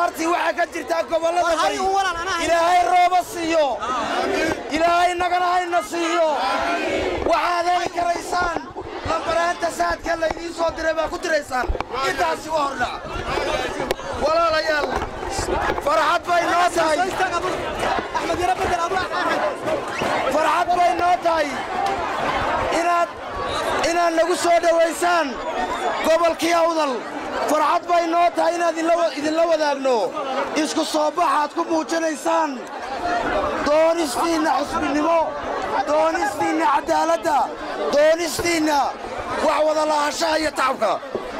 abaartii waxaa ka jirtaa gobollada bari ilaahay rooba siiyo ilaahay nagana hayna siiyo waxaad heli karaysaan lambaraanta saadka laydiin soo diray baa ku diraysaan intaasi waa hordhac walaalayaal farxad bay noo tahay farxad bay noo tahay inaad inaad nagu soo dhowaysaan gobolkii awdal farxad bay noo tahay inaad idinla wadaagno isku soo baxaad ku muujinaysaan doonistiinna xusbinimo doonistiinna caddaaladda doonistiinna wax wada lahaanshaha iyo tacabka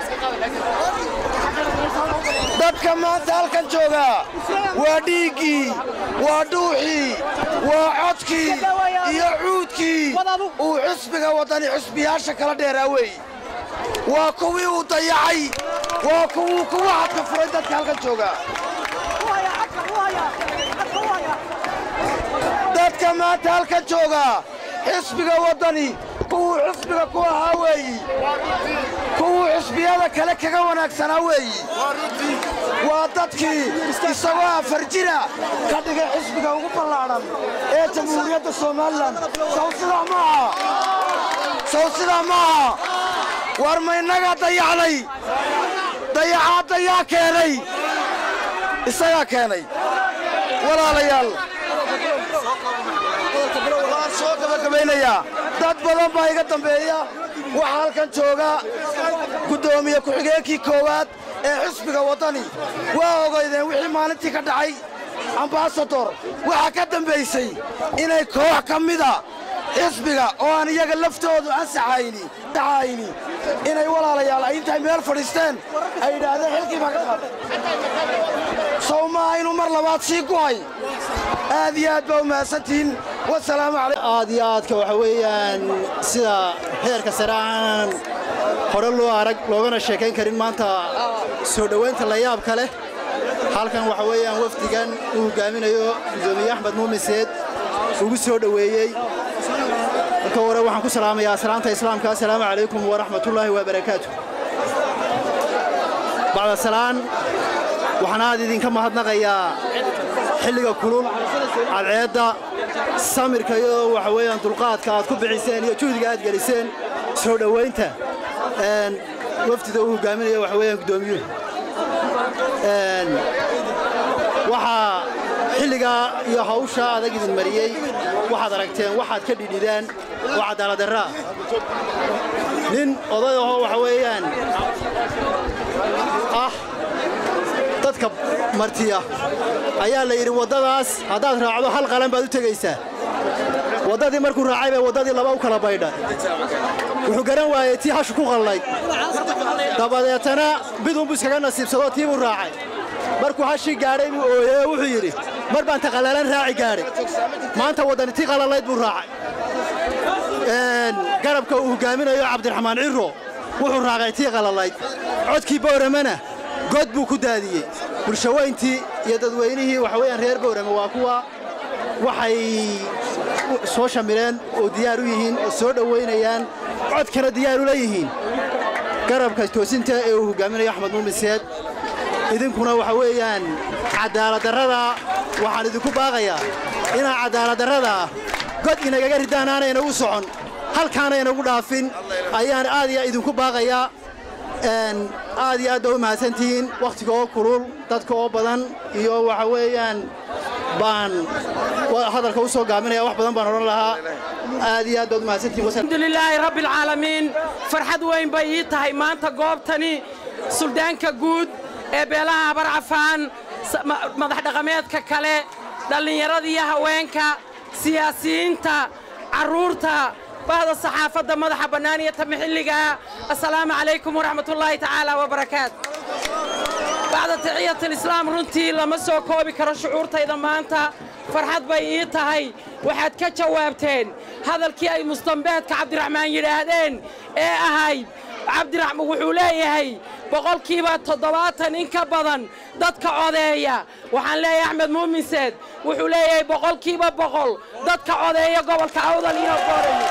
dadka maanta halkan jooga waa dhiiggii waa dhuuxii waa codkii iyo cuudkii uu xusbiga waddani xusbiyaasha kala dheeraa weey waa kuwii uu dayacay waa kuwuu kuwa hadka furay dadka halkan jooga dadka maanta halkan jooga xisbiga waddani kuwuu xisbiga ku ahaa weeyi kuwuu xisbiyada kale kaga wanaagsanaa weeyi waa dadkii isagoo afar jira ka dhigay xisbiga ugu ballaadhan ee jamhuuriyadda somalilan saw sidaa maaha saw sidaa maaha war ma innagaa dayacnay dayacaa dayaa keenay isagaa keenay walaalayaal waan soo gabagabaynayaa dad badan baa iga dambeeya waxaa halkan jooga guddoomiye ku-xigeenkii koowaad ee xisbiga waddani waa ogaydeen wixii maalintii ka dhacay ambasador waxaa ka dambaysay inay koox ka mida xisbiga oo aan iyaga laftoodu ansaxayni saxayni inay walaalayaal ay intay meel fadhiisteen ay yidhaahdeen xilkii baa ka qaaday sow maaha inuu mar labaad sii guhay aad iyo aad baa u mahadsantihiin wasalaamu calaykum aad iyo aadka waxa weeyaan sida heerka sare aan hore loo arag loogana sheekayn karin maanta soo dhowaynta la yaabka leh halkan waxa weeyaan wafdigan uu hogaaminayo gudoomiye axmed muumiseed ugu soo dhoweeyey marka hore waxaan ku salaamayaa salaanta islaamka assalaamu calaykum waraxmatullaahi wabarakaatu bacda salaan waxaan aad idinka mahadnaqayaa xilliga kulul cadceedda samirka iyo waxa weeyaan dulqaadka aad ku bixiseen iyo juhdiga aad geliseen soo dhowaynta wafdida uu hogaaminayo waxa weeyaan guddoomiyuhu waxaa xilligaa iyo hawsha adag idin mariyey waxaad aragteen waxaad ka dhidhidaan oo cadaaladdarraa nin oday ahoo waxa weeyaan ah dadka martiya ayaa la yidhi waddadaas haddaad raacdo hal qalan baad u tegaysaa waddadii markuu raacay bay waddadii laba u kala baydha wuxuu garan waayey tii hashu ku qallayd dabadeetana bidunbuu iskaga nasiibsadoo tii buu raacay markuu hashii gaadhay buu ooyey oo wuxuu yidhi mar baan ta qallalan raaci gaadhay maanta waddani tii qallalayd buu raacay garabka uu hogaaminayo cabdiraxmaan ciro wuxuu raacay tii qallalayd codkii bowramana god buu ku daadiyey bulshaweyntii iyo dadweynihii waxa weeyaan reer bowrame waa kuwa waxay soo shamileen oo diyaar u yihiin oo soo dhowaynayaan codkana diyaar u leeyihiin garabka toosinta ee uu hogaaminayo axmed muumiseed idinkuna waxa weeyaan cadaaladdarrada waxaan idinku baaqayaa inaa cadaaladdarrada god inagaga ridaan aanay inagu socon halkaana inagu dhaafin ayaan aad iyo idinku baaqayaa aad iyo aad baa u mahadsantihiin wakhtiga oo kulul dadka oo badan iyo waxa weeyaan baan hadalka u soo gaaminaya wax badan baan odhan lahaa aad iyo aad baad u mahadsantihiin alxamdulilaahi rabbi alcaalamiin farxad weyn bay ii tahay maanta goobtani suldaanka guud ee beelaha habarcafaan madax dhaqameedka kale dhallinyarada iyo haweenka siyaasiyiinta carruurta bahda saxaafadda madaxa bannaan iyo tama xilligaa assalaamu calaykum waraxmatullaahi tacaala wabarakaatu bacda taxiyatalislaam runtii lama soo koobi karo shucuurtayda maanta farxad bay ii tahay waxaad ka jawaabteen hadalkii ay mustambeedka cabdiraxmaan yidhaahdeen ee ahayd cabdiraxmaan wuxuu leeyahay boqolkiiba toddobaatan in ka badan dadka codeeya waxaan leeyahay axmed muuminseed wuxuu leeyahay boqolkiiba boqol dadka codeeya gobolka awdal iyo boorame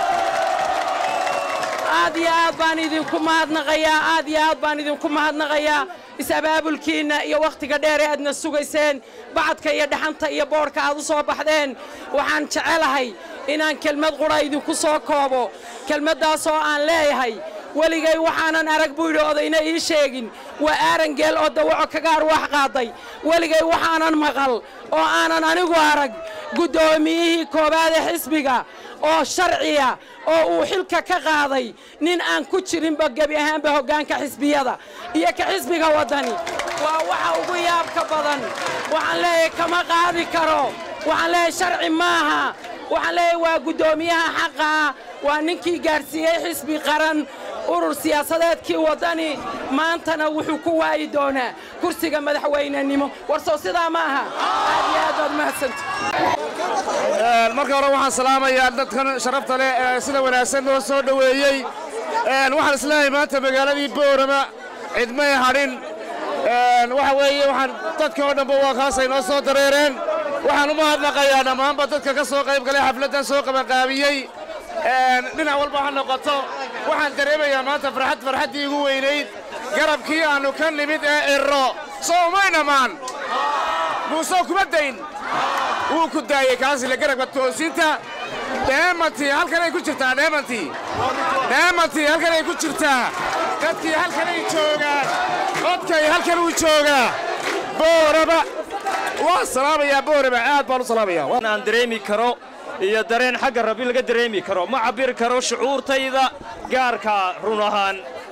aad iyo aad baan idinku mahadnaqayaa aad iyo aad baan idinku mahadnaqayaa is-abaabulkiinna iyo wakhtiga dheer ee aadna sugayseen bacadka iyo dhaxanta iyo boodhka aad u soo baxdeen waxaan jecelahay inaan kelmad qudha idinku soo koobo kelmaddaasoo aan leeyahay weligay waxaanan arag buu yidhi odayna ii sheegin waa aarangeel oo dawaco kaga arwaax qaaday weligay waxaanan maqal oo aanan anigu arag guddoomiyihii koowaad ee xisbiga oo sharciya oo uu xilka ka qaaday nin aan ku jirinba gebi ahaanba hoggaanka xisbiyada iyo ka xisbiga waddani waa waxa ugu yaabka badan waxaan leeyahay kama qaadi karo waxaan leeyahay sharci maaha waxaan leeyahay waa guddoomiyaha xaqaa waa ninkii gaadhsiiyey xisbi qaran urur siyaasadeedkii waddani maantana wuxuu ku waayi doonaa kursiga madaxweynenimo warsow sidaa ma aha aad iyo aad baad mahadsanta marka hore waxaan salaamayaa dadkan sharafta leh ee sida wanaagsan noo soo dhoweeyey waxaan isleeyahay maanta magaaladii boorama cidmay hadhin waxa weeye waxaan dadkii oo dhanba waa kaasay noo soo dareereen waxaan u mahadnaqayaa dhammaanba dadka ka soo qayb galay xafladdan soo qabanqaabiyey dhinac walba ha noqoto waxaan dareemayaa maanta farxad farxaddii igu weynayd garabkii aannu ka nimid ee irro soo umay dhammaan muusoo kuma dayn wuu ku daayey kaasile garabka toosinta dheemantii halkanay ku jirtaa dheemantii dheemantii halkanay ku jirtaa dadkii halkanay joogaan codkay halkan uu joogaa booraba waa salaamayaa booraba aad baan u salaamayaa aan dareemi karo iyo dareen xagga rabbi laga dareemi karo ma cabbiri karo shucuurtayda gaarka run ahaan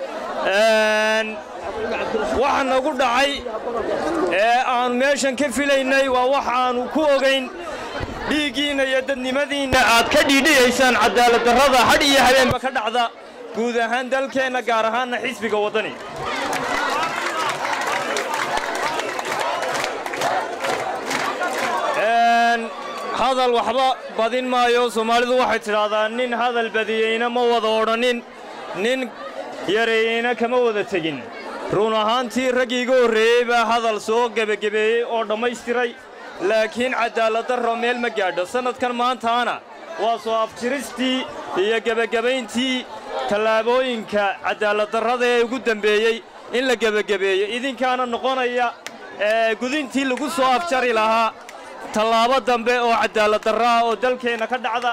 waxa nagu dhacay ee aannu meeshan ka filaynay waa wax aannu ku ogayn dhiiggiinna iyo dadnimadiinna aad ka dhiidhiyaysaan cadaaladdarrada hadh iyo habeenba ka dhacda guud ahaan dalkeenna gaar ahaanna xisbiga waddani hadal waxba badin maayo soomaalidu waxay tidhaahdaa nin hadal badiyeyna ma wada odhannin nin yareeyeyna kama wada tegin run ahaantii raggii iga horreeyey baa hadal soo gebagebeeyey oo dhammaystiray laakiin cadaaladdarro meel ma gaadho sannadkan maantaana waa soo afjiristii iyo gebagebayntii tallaabooyinka cadaaladdarrada ee ugu dembeeyey in la gebagebeeyo idinkaana noqonaya gudintii lagu soo afjari lahaa tallaabo dambe oo cadaaladdarra ah oo dalkeenna ka dhacda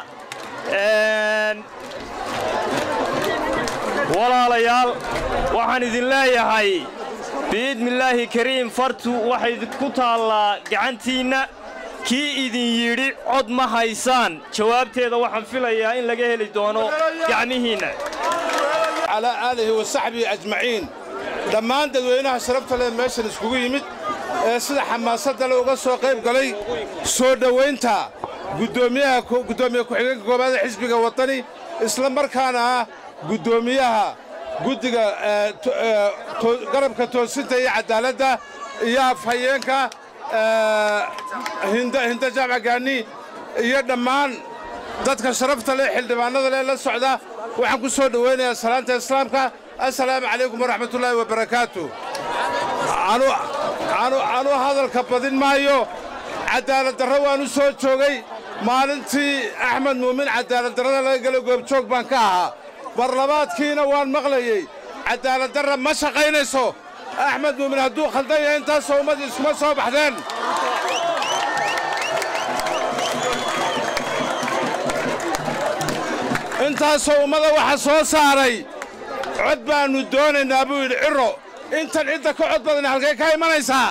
walaalayaal waxaan idin leeyahay biidnillaahi kariim fartu waxay ku taallaa gacantiinna kii idin yidhi cod ma haysaan jawaabteeda waxaan filayaa in laga heli doono gacmihiinna calaa aalihi wa saxbihi ajmaciin dhammaan dadweynaha sharafta leh meeshan iskugu yimid ee sida xamaasadda le uga soo qayb galay soo dhowaynta guddoomiyaha guddoomiye ku-xigeenka koobaad ee xisbiga waddani isla markaana ah guddoomiyaha guddiga garabka toosinta iyo caddaaladda iyo afhayeenka hinda jaamac gaani iyo dhammaan dadka sharafta leh xildhibaannada leh la socda waxaan ku soo dhowaynayaa salaanta islaamka assalaamu calaykum waraxmatullaahi wabarakaatu anu hadalka badin maayo cadaaladdarro waanu soo joogay maalintii axmed muumin cadaaladdarrada laga gelo goobjoog baan ka ahaa barlabaadkiina waan maqlayey cadaaladdarra ma shaqaynayso axmed muumin hadduu khaldan yahay intaasoo ummadii iskuma soo baxdeen intaasoo ummada waxa soo saaray cod baannu doonaynaa buu yidhi cirro intan cidda ka cod badan halkay ka imanaysaa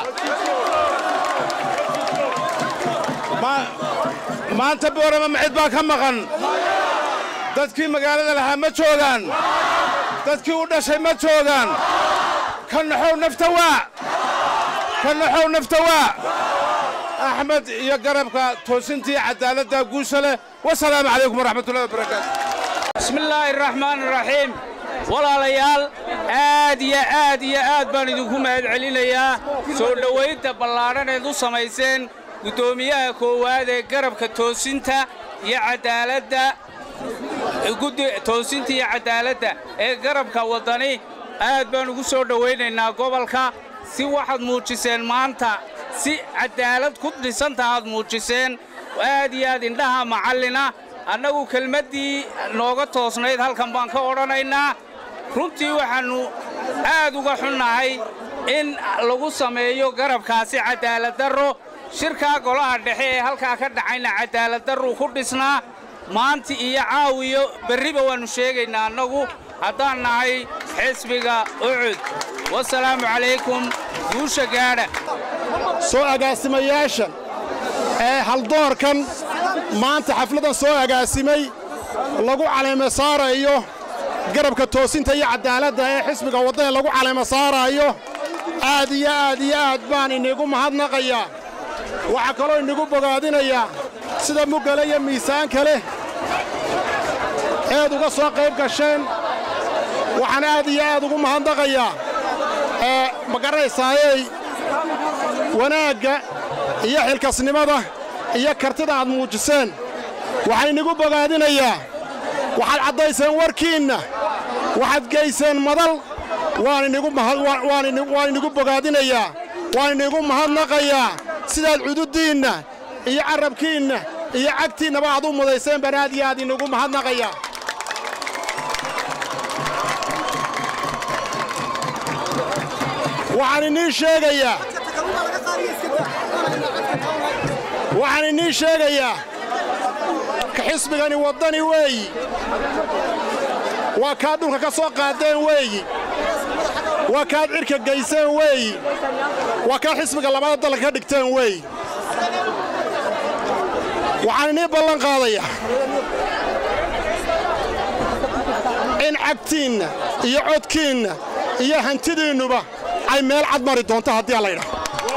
maanta boorama ma cid baa ka maqan dadkii magaalada lahaa ma joogaan dadkii u dhashay ma joogaan ka naxow nafta waa ka naxow nafta waa axmed iyo garabka toosintii caddaaladda guusha leh wasalaamu calaykum waraxmatullahi wabarakaatu bismillaahi araxmaan araxiim walaalayaal aad iyo aad iyo aad baan idinku mahad celinayaa soo dhowaynta ballaadhaneed u samayseen guddoomiyaha koowaad ee garabka toosinta iyo caddaaladda toosinta iyo caddaaladda ee garabka waddani aad baan ugu soo dhowaynaynaa gobolka si waxaad muujiseen maanta si caddaalad ku dhisanta aad muujiseen aad iyo aad indhaha macallina annagu kelmaddii nooga toosnayd halkan baan ka odhanaynaa runtii waxaannu aad uga xunnahay in lagu sameeyo garabkaasi cadaaladdarro shirkaa golaha dhexe ee halkaa ka dhacayna cadaaladdarruu ku dhisnaa maanta iyo caawiyo berriba waannu sheegaynaa annagu haddaan nahay xisbiga ucud wasalaamu calaykum guusha gaadha soo agaasimayaashan ee haldoorkan maanta xafladan soo agaasimay lagu caleema saarayo garabka toosinta iyo caddaaladda ee xisbiga waddani lagu caleema saaraayo aad iyo aad iyo aad baan inigu mahadnaqayaa waxaa kaloo inigu bogaadinayaa sida muggale iyo miisaanka leh eed uga soo qayb gasheen waxaan aad iyo aad ugu mahadnaqayaa ee ma garanaysaayeey wanaagga iyo xilkasnimada iyo kartida aad muujiseen waxaan inigu bogaadinayaa waxaad caddayseen warkiinna waxaad geyseen madal waan inigu bogaadinayaa waan inigu mahadnaqayaa sidaad cududdiinna iyo carrabkiinna iyo cagtiinnaba aad u mudayseen baan aad iyo aad inigu mahadnaqayaa waxaan iniin sheegayaa waxaan iniin sheegayaa ka xisbigani waddani weeyi waa kaad dhulka ka soo qaadeen weeyi waa kaad cidhka gayseen weeyi waa kaad xisbiga labada dalka ka dhigteen weeyi waxaan inii ballan qaadayaa in cagtiinna iyo codkiinna iyo hantidiinnuba ay meel cad mari doonto haddii a laydhaha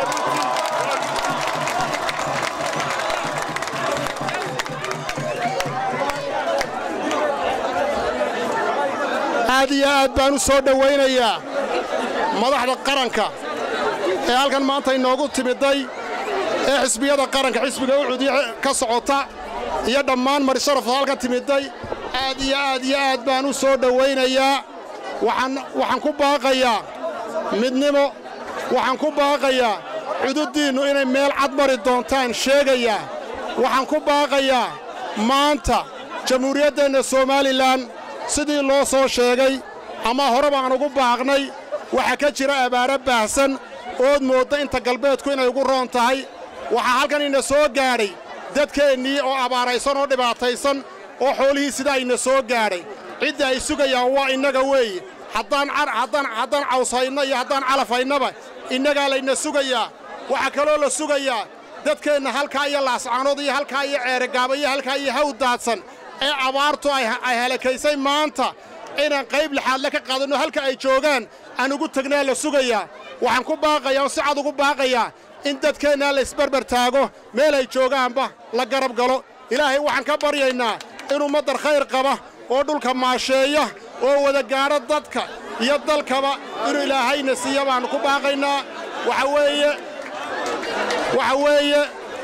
aad iyo aad baan u soo dhowaynayaa madaxda qaranka ee halkan maanta inoogu timidday ee xisbiyada qaranka xisbiga ucudi ka socota iyo dhammaan marisharafta halkan timidday aad iyo aad iyo aad baan u soo dhowaynayaa waxaan ku baaqayaa midnimo waxaan ku baaqayaa cududdiinnu inay meel cad mari doontaan sheegayaa waxaan ku baaqayaa maanta jamhuuriyaddeenna somalilan sidii loo soo sheegay ama hore baan ugu baaqnay waxaa ka jira abaaro baahsan ood moodda inta galbeedku inay ugu roon tahay waxaa halkan ina soo gaadhay dadkeennii oo abaaraysan oo dhibaataysan oo xoolihii sidaa ina soo gaadhay cidda ay sugayaan waa innaga weeye haddaan cawshayno iyo haddaan calafaynaba innagaa layna sugayaa waxaa kaloo la sugayaa dadkeenna halkaa iyo laascaanood iyo halkaa iyo ceerogaaba iyo halkaa iyo haw daadsan ee abaartu ay halakaysay maanta inaan qayb lixaadle ka qaadanno halka ay joogaan aan ugu tegnaa la sugayaa waxaan ku baaqayaa oo si cad ugu baaqayaa in dadkeennaa la isbarbar taago meel ay joogaanba la garab galo ilaahay waxaan ka baryaynaa in ummaddar khayr qaba oo dhulka maasheeya oo wada gaadho dadka iyo dalkaba inuu ilaahayna siiya baannu ku baaqaynaa waxa weeye waxa weeye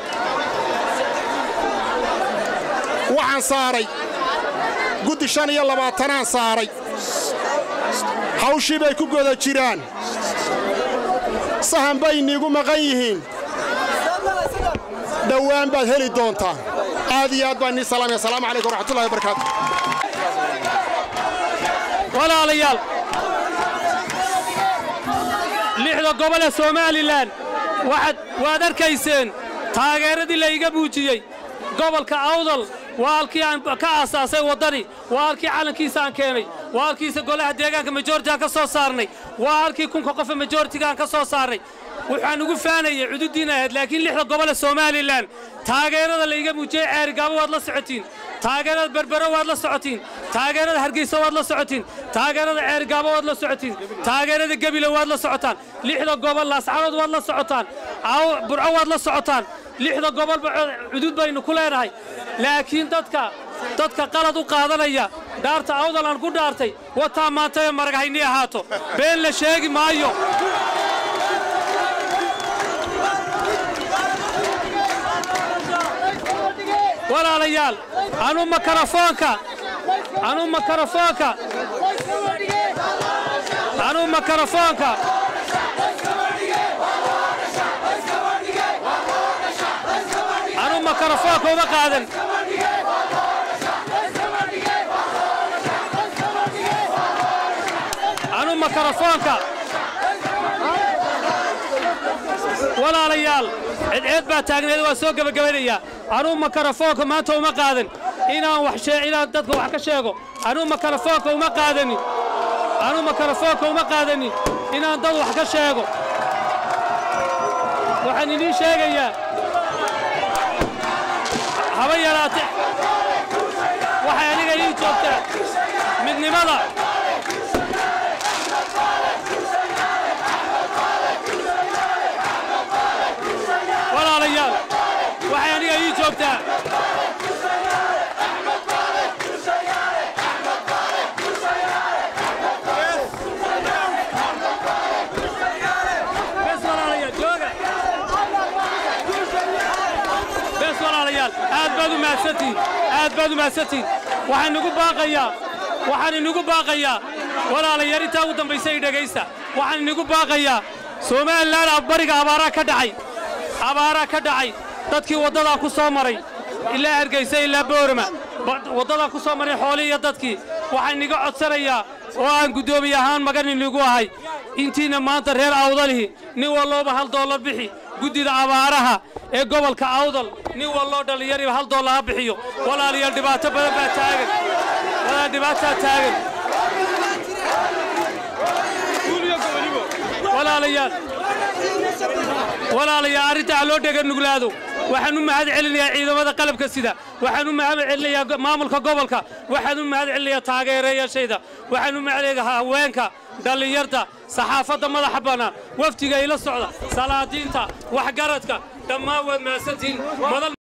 waxaan saaray guddi shan iyo labaatanaan saaray hawshii bay ku goda jiraan sahan bay iniigu maqan yihiin dhowaan baad heli doontaa aad iyo aad baan inii salaamaya asalaamu calaykum waraxmatullahi wabarakaatu walaalayaal lixda gobol ee somalilan waxaad waad arkayseen taageeradii layga muujiyey gobolka awdal waa halkii aan ka aasaasay waddani waa halkii calankiisa aan keenay waa halkiisa golaha deegaanka majoritigaan ka soo saarnay waa halkii kunka qofa majoritigaan ka soo saarnay waxaan ugu faanayay cududdiina ahayd laakiin lixda gobole somalilan taageerada layga muujiyey ceerigaabo waad la socotiin taageerada berbero waad la socotiin taageerada hargeysa waad la socotiin taageerada ceerigaabo waad la socotiin taageerada gebile waad la socotaan lixda gobol laascaanood waad la socotaan burco waad la socotaan lixda gobolba cudud baynu ku leenahay laakiin dadka dadka qalad u qaadanaya dhaarta awdal aan ku dhaartay wataa maanta ee maraghaynii ahaato been la sheegi maayo walaalayaal anu makarafoonka anu makarafoonka anu makarafoonka anu makarafoonka uma qaadan anu makarafoonka walaalayaal cidceed baa taagneed waa soo gebagabaynayaa anuu makarafoonka maanta uma qaadan inaan wax shee- inaan dadka wax ka sheego anuu makarafoonka uma qaadanin anuu makarafoonka uma qaadanin inaan dad wax ka sheego waxaan idiin sheegayaa haba yaraate waxay aniga ii joogtaa midnimada walaalayaal waxay aniga ii joogtaa bes walaalayaal jooga bes walaalayaal aad baad u mahadsantihin aad baad u mahadsantihin waxaan inugu baaqayaa waxaan inugu baaqayaa walaalayaal intaa ugu dambaysa i dhegaysta waxaan inugu baaqayaa somalilan bariga abaaraa ka dhacay abaaraa ka dhacay dadkii waddadaa ku soo maray ilaa hargaysa ilaa boorama ba- waddadaa ku soo maray xoolii iyo dadkii waxaan iniga codsanayaa oo aan guddoomiye ahaan magan inigu ahay intiina maanta reer awdalihi nin wallooba hal doollar bixi guddida abaaraha ee gobolka awdal nin walloo dhallinyariba hal doollar ha bixiyo walaalayaal dhibaato badan baa taagan walaal dhibaataa taagan walaalayaal walaalayaal arrinta ha loo dhega nuglaado waxaan u mahad celinayaa ciidamada qalabka sida waxaan u mahad celinayaa go- maamulka gobolka waxaan u mahad celinayaa taageerayaashayda waxaan u mahad celinayaa haweenka dhallinyarta saxaafadda madaxa bannaan wafdiga ila socda salaadiinta waxgaradka dhammaan waad mahadsantihiin madal